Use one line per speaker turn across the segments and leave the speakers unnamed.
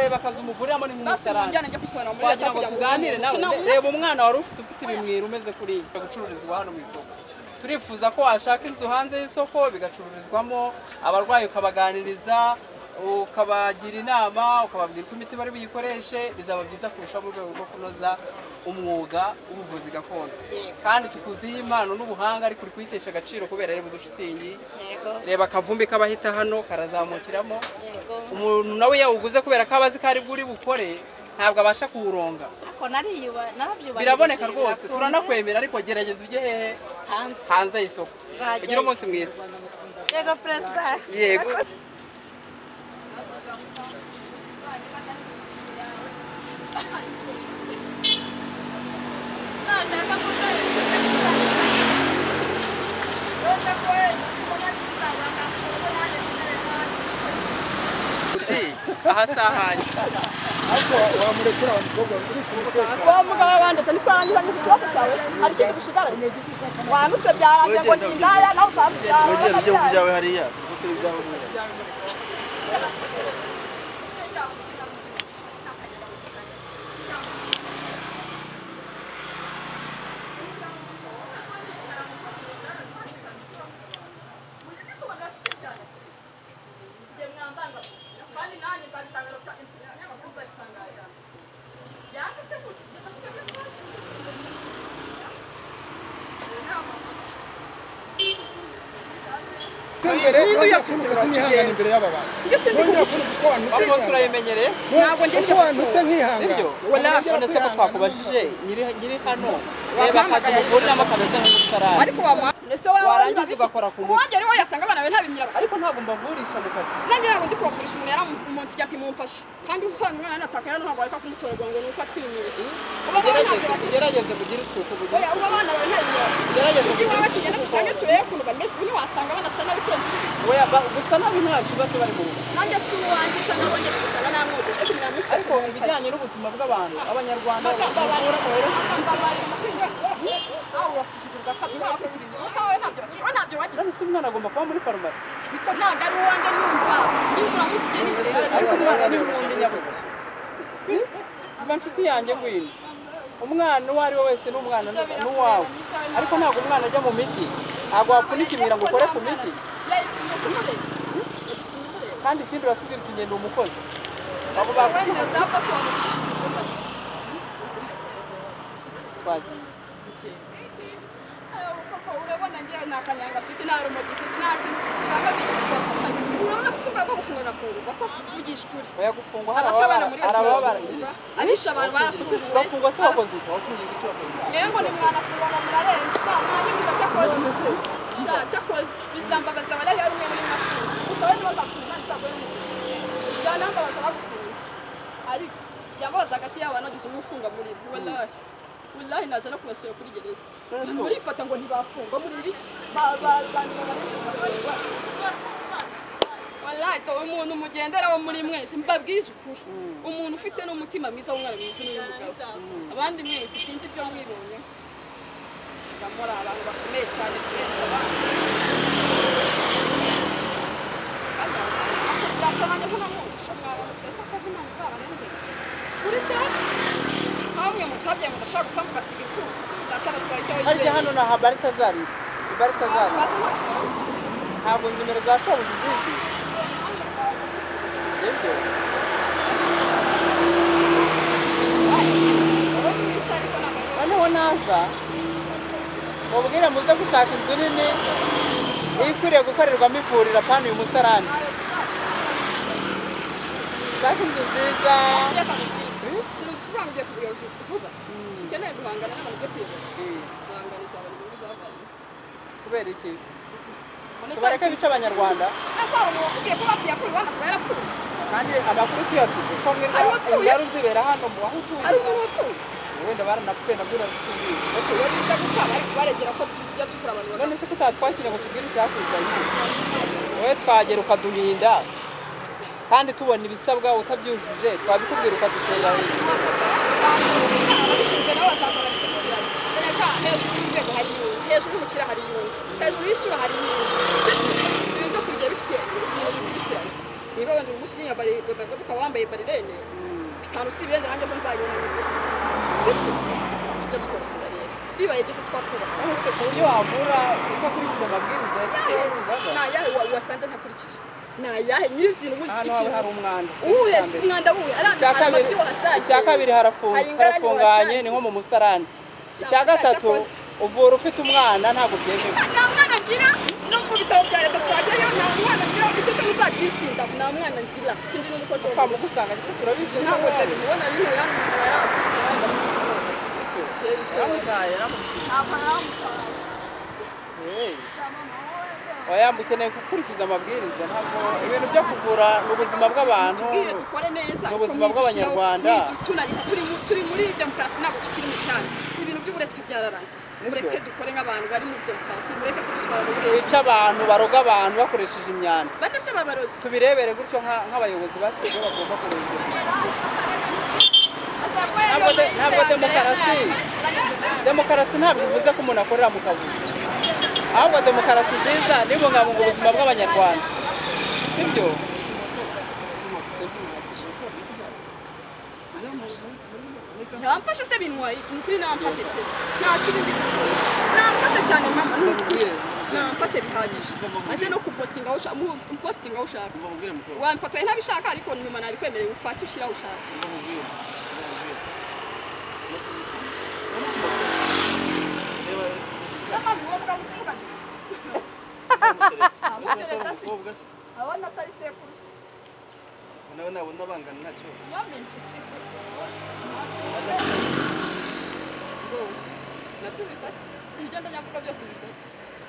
bakaza umugore hano ni mu
basi
musarani
mujyane njya kwisubira muri
wagira ngo tuganire nawe reba umwana wari ufite ufite ibimwira umeze kuriya gucururizwa hano mu isoko turifuza ko washaka inzu hanze y'isoko bigacururizwamo abarwayi ukabaganiriza ukabagira inama ukababwira uko imiti bari buyikoreshe bizaba byiza kurusha mu rwego rwo kunoza umwuga w'ubuvuzi gakondo kandi tukuzi impano n'ubuhanga ariko uri kuyitesha agaciro kubera ari budushitingi reba akavumbi k'abahita hano karazamukiramo umuntu nawe yawuguze kubera ko aba azi ko ari bwo uri bukore ntabwo abasha kuwuronga biraboneka rwose turanakwemera ariko gerageza ujye hehe hanze y'isoko
Nzajyayo.
ugira umunsi mwiza
yego perezida
Yego.
nashaka
aha sahanye
ariko wamurekera wa mukobwa uri kumuteka
wamugabo wanditse ntitwarangiza n'ikibazo cyawe hari ikintu gisigaranye wanditse byarangiye ngo ni indaya nawe usanzwe
wongera ujye mu
byarangiye
byawe hariya ufite ibyawe hariya
imbere sinihangane imbere y'aba bantu nongera kuko
wakoze urayimenyereye
ntabwo njye kuko wantutse nkihangana
nibyo none se ko twakubajije nyiri- nyiri hano reba akazi umugore n'ama kameze nk'umusarani
ariko wamuha
ese wowe
warangiza ugakora ku mutwe
uwagera iwawe yasanga abana be ntabimyira
ariko ntabwo mbavurisha mu kazi
nangira ngo ndi kubavurisha umuntu yaramunsi ati mumfashe kandi usanga umwana yanatakaye ntabwo areka kumutorerwa ngo ni uko afite ibinyereri uba
ugerageze ugerageze kugira isuku kugira isuku
abana bawe nta
Gerageza
binyereri ujye iwawe tugenda dusange turebe ukuntu bameze ubundi wasanga banasa nabi kurenza ibindi.
Oya, ba- gusa nabi nta kibazo bari mu rugo
nanjye si uwanjye usa naho njye kuzana namwogeje kugira ngo
ariko ibijyanye n'ubuzima bw'abantu abanyarwanda
aho urasuzugurwa kabiri umwana afite ibinyereri usa wowe ntabyo wowe ntabyo wagize
ese umwana agomba kuba muri farumasi
ariko ntabwo ari uwanjye nyumva niba uramusigiye n'icyo
ariko umwana ni umundi nyabuzi mba nshuti yanjye ngwino umwana uwo ari we wese ni umwana ni- ni uwawe ariko ntabwo umwana ajya mu miti ntabwo wapfunika imira ngo ukore ku miti
yayitumye se umurebe
kandi ikindi uratubwira uti ngenda umukozi abo
wowe ntuzapfa se wamugisha
twagiye
Papa urabona njyewe nta kanyanga afite nta rumogi afite nta kintu kiranga urabona afite ubwoba bwo gufunga arafungurwa ko kuvugisha ukuri
oya gufungwa
abatabana muri wese
arababara
barafungurwa abisha abantu barafunguwe
urafungwa se wakoze iki wafungiye iki wakoze iki?
mwebwe ni mwanafungurwa murarenze sa mwanyumvira cyakoze sha cyakoze bizambagaza abari hari umwe muri mafunga gusa we nibaza gufunga ntabwo ari umugisha byana mbabaza bagufunze ariko yaboza hagati y'abo banagize umufunga muri bo wallahi wallahi naza no kubasura kuri gereza
Nonese ubu?
murifata ngo ntibafungwa muri ibi ba- ba- bantu babarenga wallahi to umuntu mugendera wo muri mwese mbabwize ukuri umuntu ufite n'umutima mwiza w'umwana mwiza n'uyu mugabo abandi mwese sinzi ibyo mwibonye muri abantu bakomeye cyane kurenza abandi bwatabanye ko namuzi mwaramutse cy'akazi imana izabarengere kuri te hamwe mutabye mudashaka gupfa mugasiga imfubyi si mutata batwaye icyawe
harya hano ni aha barita zari barita zari ntabwo nimero za shobuja uzizi nibyo
wowe mwiza ariko ntabwo
noneho naza mubwire muze gushaka inzu nini ikwiriye gukorerwamo ivuriro apana uyu musarani shaka inzu nziza
sinubisobanuye ku buyobozi vuba sikeneye guhangana n'abantu byo kuyobora usanga bizabona inyungu zavanye
kubera iki tubareke bice abanyarwanda
ese hari umuntu ukubwiye ko basi yakuye urwanda kuba yarapfuye
kandi amakuru tuyafite ko
Hari uwapfuye
mwirwara uzibera hano mu aho utuye
hari umuntu wapfuye
wenda baranapfuye nabyo uratubwira
iyo biza gupfa bari kubaregera ko tujya dukora abantu
none se kutatwakira ngo tubwire icyakuzanye wowe twagera ukaduhinda kandi tubona ibisabwa utabyujuje twabikubwira ukadutera hejuru
ababishinzwe nabo bazaza babikurikirana reka hejuru y'urwego hari iyundi hejuru y'umukira hari iyundi hejuru y'isura hari iyindi sibyo ibi byose bigiye bifite ibintu bikurikirana niba wenda uyu munsi unyambariye bodaboda ukaba wambaye barirene bitanu si ibirenze nanjye ko nzabibona nyine siko tujya twubaka rero bibaye byose twakubaka
ku buryo wagura utakurikiza amabwiriza
ni ayahe wa- wasanze ntakurikije ni ayahe nyirizina ubu
ahantu hawe
ikintu
hari umwanda
uhuye si umwanda wuye ari
icya
ahantu
kabiri
amabyi wahasangiye
icya kabiri harafunze
hari ingaragu
harafunganye
wahasangiye.
ni nko mu musarani icya
Icya
gatatu
gatatu,
uvura ufite umwana ntabwo byemewe
nta mwana ngira no mu bitabo bya leta twajyayo nta mwana ngira icyo cyo muzabyitsinda nta mwana ngira sindi n'umukozi
kwa
wawe
mugusanga ndetse turabizi
ntabwo ndabibona rino yanyu umuntu yaragusize yaragusize
wayamba ukeneye gukurikiza amabwiriza ntabwo ibintu byo kuvura ni ubuzima bw'abantu
tubwire dukore neza
Ni ubuzima bw'Abanyarwanda.
turi muri demokarasi ntabwo tukiri mu cyaro ibintu by'uburetwa byararangiye mureke dukore nk'abantu bari muri demokarasi mureke kudutwara mu buretwa
bica abantu baroga abantu bakoresheje imyanda
bane se babarozi
tubirebere gutyo nka- nk'abayobozi bacu ibyo bagomba kurengera Ntabwo de- ntabwo demokarasi. demokarasi ntabwo bivuze ko umuntu akorera mu kabuye ahubwo demokarasi nziza nibungabunga ubuzima bw'abanyarwanda sibyo
ntamfashe se bintwaye iki ni ukuri namfate pe nta kibindi gikora namfate cyane mama ni ukuri namfate bihagije maze no kupositinga aho ushaka umupositinga aho ushaka wamfataye ntabishaka ariko nyuma nabikwemereye ufate ushyire aho ushaka
abona atari sekurusi
nawe nabona bangana nta kibazo
rwose natubifata ibyo ndajya mvuga byose ubifata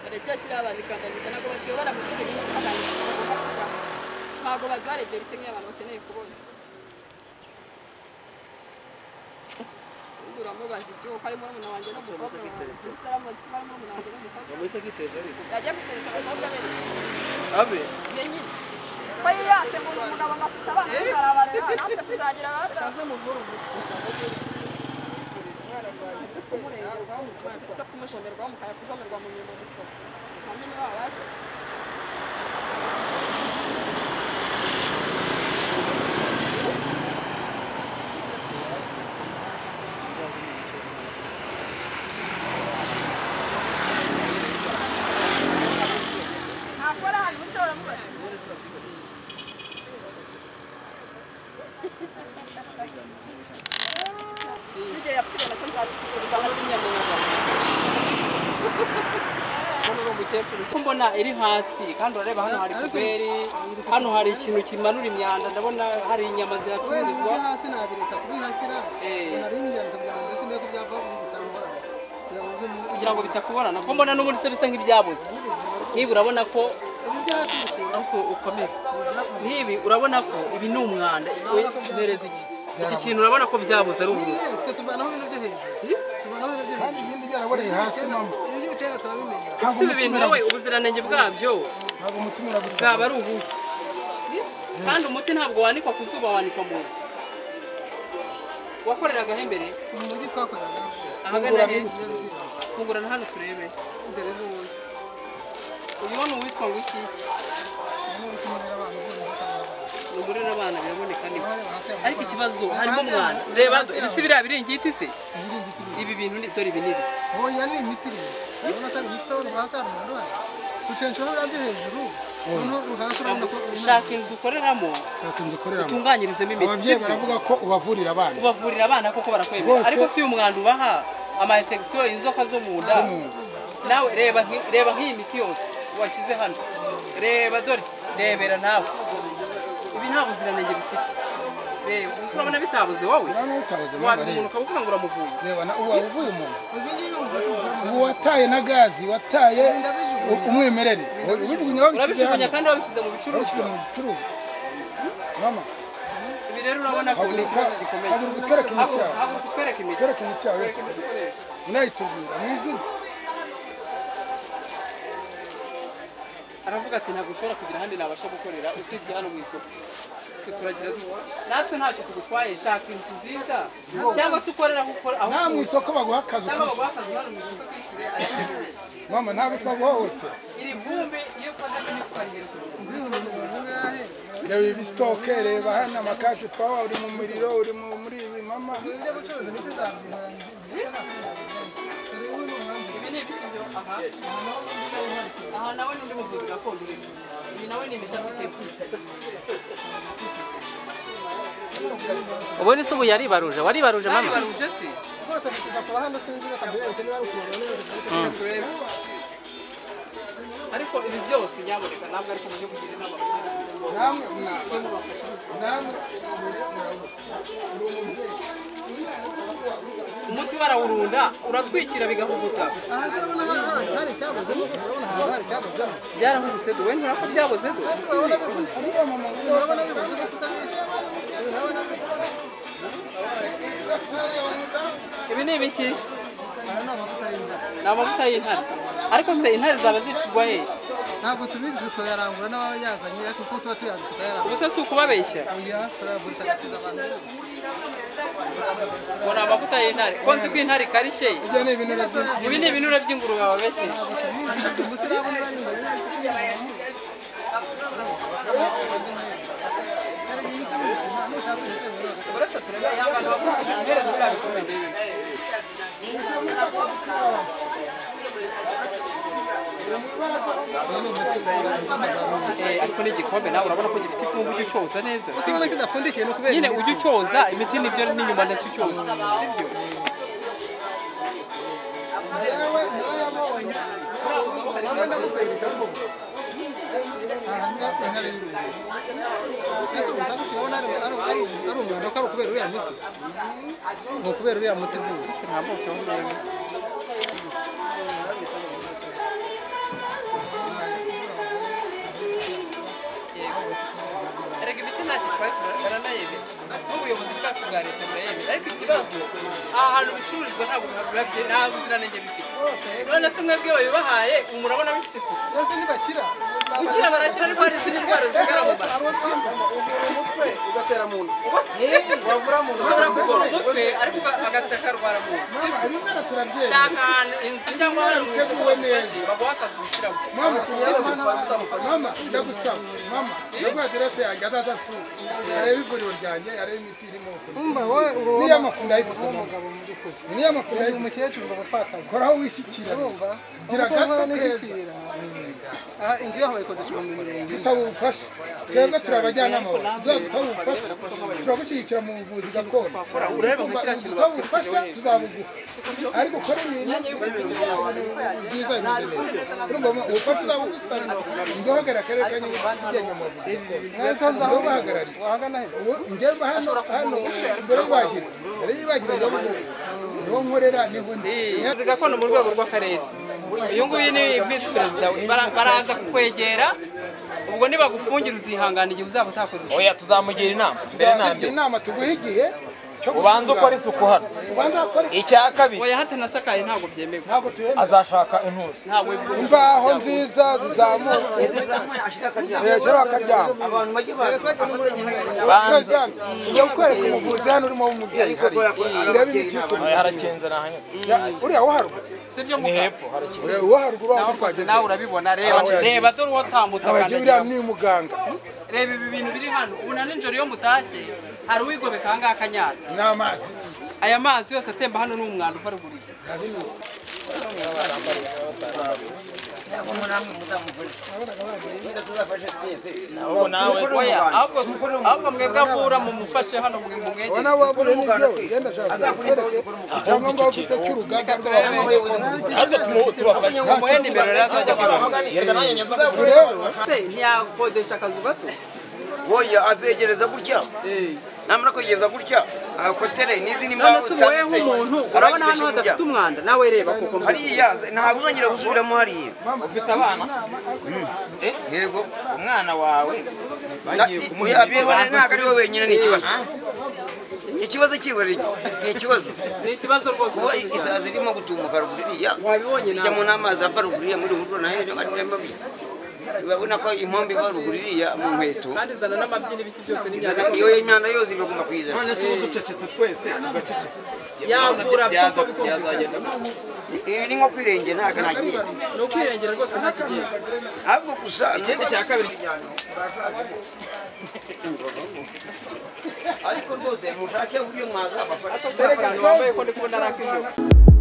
barajya shyira abantu ikandamiza ntabwo bakiyobora mu bwenge nyine bagomba kuba ntabwo babibare berite nk'iy'abantu bakeneye kubona uramubaza ibyo kuko harimo n'umuntu wanjye n'umukobwa wawe ese aramubaza ko harimo n'umuntu wanjye n'umukobwa
yamutse akiteza ariko
yajya gutereka abakobwa be
abe
nyine
ko yiyase ngo uyu mugabo ngo afite abana barabareba natwe tuzagira abana
nza kumushomerwa mukajya kushomerwa mu mirimo mukora namenye waba wase
ntabwo ari ahantu muto baramubaza
n'igihe yapfiriye nacyo nzakikuguriza nka kinyamwuga
hano uri umukecuru uko mbona iri hasi kandi urareba hano hari puberi hano hari ikintu kimanura imyanda ndabona hari inyama
kubera ibyo
zihacururizwa
hasi nabireka kubihasira
Eh.
nari mbyanze kugira ngo mbese ndebe ko byava mu bitambara kugira ngo bive mu-
kugira ngo bitakuborana ko mbona n'ubundi se bisa nk'ibyabuze niba urabona ko
ibi byo hasi bisura
ariko ukomera nk'ibi urabona ko ibi ni umwanda We, mereza iki iki kintu urabona ko byabuze ari uburozi
twe tuvanaho ibintu byo hejuru tuvanaho ibintu byo hejuru
ibindi byaraboreye hasi mama
ibi by'ubucega turabimenya
ese ibi bintu nawe ubuziranenge bwabyo
ntabwo umutima uragutera
bwaba ari ubuhe kandi umuti ntabwo wanikwa ku zuba wanikwa mu nzu wakoreragaho imbere
mu mujyi twakoreraga
ahagana he
byari byinshi.
fungurana hano turebe
dore n'ubundi
uyu ni uwitwa ngo iki
umuntu utumarira abantu bose bakabona.
ni muri abana biraboneka niba
Bareba hasi amakuru.
ariko ikibazo harimo
Hasi
umwana
amakuru.
reba
Hasi
ibisi
amakuru.
biriya biringiti se
Ibi ni ibiti bibiri.
ibi bintu ni dore ibi ni ibi
ubu yari imiti rero urabona ko ari imiti urabona hasi hari umuntu uhari ukenshaho biriya byo hejuru noneho hasi urabona ko
shaka inzu ukoreramo
ntakunze koreramo
utunganyirizemo imiti
ababyeyi
sibyo?
baravuga ko ubavurira abana
ubavurira abana koko barakwemera
Bose.
ariko si umwanda ubaha amayinfegisiyo inzoka zo mu nda nawe reba nki- reba nk'iyi miti yose washyize hano reba dore rebera nawe ibi nta buziranenge bifite reba ubu urabona bitabuze wowe
Urabona bitabuze, mama,
wabiha
reba.
umuntu ukavuga ngo uramuvuye
reba na ubu wavuye umuntu
ibi ngibi umuntu
ubu wataye na gazi wataye u- umwimerere ubijugunya wabishyize
urabijugunya
hano
kandi wabishyize mu
wabishyize
bicuruzwa
mu bicuruzwa mama
ibi rero urabona ko ni
haguruka
ikibazo gikomeye
haguruka utwereke imiti
haguruka
yawe
haguruka utwereke imiti
utwereke imiti yawe yose unayitubwira mu izina
aravuga ati ntabwo ushobora kugira ahandi nabasha gukorera usibye hano mu isoko se turagira dute? natwe ntacyo tugutwaye shaka inzu nziza cyangwa se ukorera aho ukora aho
nta mu
utuye.
isoko baguha akazi
cyangwa
ukishyura.
baguha akazi hano mu isoko ukishyure ariko
mama ntabwo twaguhohotera
iri vumbi iyo ukoze ngo ntitukarihereze umuntu.
umuntu ngahe
reba ibi sitoke reba hano amakashi pawa uri mu muriro uri mu- muri ibi mama
ibyo gucuruza imiti zabyihangiye
ibi ni ibiti byo aha aha nawe ni undi muvuzi gakondo urimo iyi nawe ni imiti afite
ubu ni se ubu yaribaruje waribaruje
nari
mama
baruje se
rwose tugakora hano sinzi bakabwira bati niba ari ukubona neza tukareka
turebe ariko ibi byose nyaboneka ntabwo ariko uburyo bugira inama
namwe mwa- namwe murebe, murabona. Uri umubyeyi.
umuti barawurunda uratwikira bigahuguta
aha se urabona hari hari icyabuze urabona hari hari icyabuze
byarahuguze do wenda urabona ko byaboze do
Uriya mama ngo
urabona bivuze tutabizi urabona
ibi ni ibiki
aya ni amavuta y'indabo
ni amavuta y'intare ariko se intare zaba zicirwa he
ntabwo tubizi turayarangura n'abayazanye ariko kuko tuba tuyazi tukayarangura
ubuse si ukubabeshya
oya turayagurisha agakiza abantu bose
ngo ni amavuta y'intare konzi ko intare ikarishye
ibyo ni ibinure byinshi
ibi ni ibinure by'ingurube wababeshye
umusiramu bari imbere
uretse turebe abantu bakora ihereza biriya bikomeye Eh, ariko n'igikombe nawe urabona ko gifite ifungu ujya ucyoza neza
gusa urabona ko idapfundikiye ni ukubera
nyine ujya ucyoza imiti nibyo n'inyuma ntacyo ucyoza sibyo
ahantu hari intare y'uruzi ese ubu ushaka kubona ari ari ari- ari umwanda ko ari ukubera uriya muti ni ukubera uriya muti nziza
nta moko n'umwe erega imiti ntacyo twari tura- baranayemera n'ubuyobozi bwacu bwa leta burayemera ariko ikibazo aha hantu bicururizwa ntabwo biba nta buziranenge bifite none se mwebwe babibahaye murabona bifite isuku
rwose ntibakira
gukira barakira ariko hari izindi ndwara zisigara mu bantu
abo twambara
umutwe ugatera mu nda wavura mu nda
ushobora kuvura umutwe ariko uga- agahita akarwara mu nda
mama ibimera turabyeyi
shaka ahantu inzu cyangwa ahantu mu isoko bagufashe baguha akazi ushyiramo
mama mama ndagusaba mama ndaguha aderese yanjye azaza asura arebe ivuriro ryanjye arebe imiti irimo
umva wowe uri
niyo mafu ndayigura mama
umugabo mu by'ukuri
niyo mafu
uyu
ndayigura
mukecuru ngo abapfakazi
koraho wishyikira
urumva
gira
Aho ukorera
agato keza
n'igikira. aha inzu yaho bayikodesha ibihumbi mirongo ine
dusaba ubufasha twebwe turi abajyanama bawe tuzadusaba ubufasha turagushyigikira mu buvuzi gakondo
urebe nka kiriya kintu
dusaba ubufasha tuzabuguha ariko ukora ibintu byiza bimeze neza urumva mama, ubufasha uzaba udusaba ndi uhagarariye akarere ka nyarugenge ugenda mu buvuzi
mwese
ndi
mbaho
ubahagarariye
wahagana heza
ubu ingamba hano hano mbere y'ibagira mbere y'ibagira niho bihugu niho nkorera niho ndi
gakondo mu rwego rw'akarere uyu nguyu ni visi perezida bara- baraza kukwegera ubwo nibagufungira uzihangana igihe uzaba utakoze isuku.
oya tuzamugira inama mbere na
tuzagira
mbere
inama tuguhe igihe cyo
ubanza ukora
gutunganya.
isuku hano
ubanza ukora isuku
icya kabiri
oya hatanasakaye ntabwo byemewe
ntabwo turemera
azashaka intuzi
ntabwo byemewe.
imbaho nziza zizamuka yashyiraho akaryama
banza
ujya kukwereka umuvuzi hano urimo w'umubyeyi hari urebe imiti ukuri
oya harakinze ni ahanyuze
uriya wo haruguru
si byo
ni
muka
hepfo harakinze
uriya wo haruguru wa wundi twageze
nawe urabibona reba
Ah, oya,
reba dore uwo utambutse
abagiye uriya
akandagiramo
ni umuganga
reba ibi bintu biri hano ubu na nijoro iyo mutashye hari uwigomeka aha ngaha akanyara
n'amazi
aya mazi yose atemba hano ni umwanda uva ruguru ye.
ahubwo nawe
oya ahubwo ahubwo mwebwe avura mumufashe hano mu mwegere
ubona waba uri n'ibyo ugenda ashaka kukwereke cyangwa ngo ufite cy'urugaga rw'abavuzi
natwe tumu- tubafashe
umuhe nimero rero azajya kubaho
yega nanjye nyaza kuvuga
rero
se ntiyakodesha akazu gato
Oya azegereza gutya namara kwegereza gutya agakotere n'izindi
none
mbaho
se umuhe nk'umuntu urabona hano hadafite umwanda nawe reba koko
hariya ntabwo uzongera gusubiramo hariya
ufite abana
yego
umwana wawe bagiye kumuha
abiyebone ntabwo ari we wenyine ni ikibazo ikibazo kiwe ni ikibazo
ni ikibazo rwose
kuba isazi irimo gutumuka ruguru iriya
wabibonye nawe
ijyamo n'amazi ava ruguru iriya muri ruguru nayo ari muri mabi urabona ko inkombe iva ruguru iriya mu nkweto
kandi zana n'amabyini ibiki byose n'imyanda
iyo imyanda yose ibagomba kuyizana
none se ubu ducecetse twese tugacecetse
yavura byose kuko
byazagenda
ibi ni nko kwirengera ntabwo ntagiye
ni ukwirengera rwose nta kigiye
ahubwo gusa
ikindi cya kabiri
ariko rwose mushake uburyo mwazabafasha
Erega
abantu bambaye ko ndi kubona ari ak'ijoro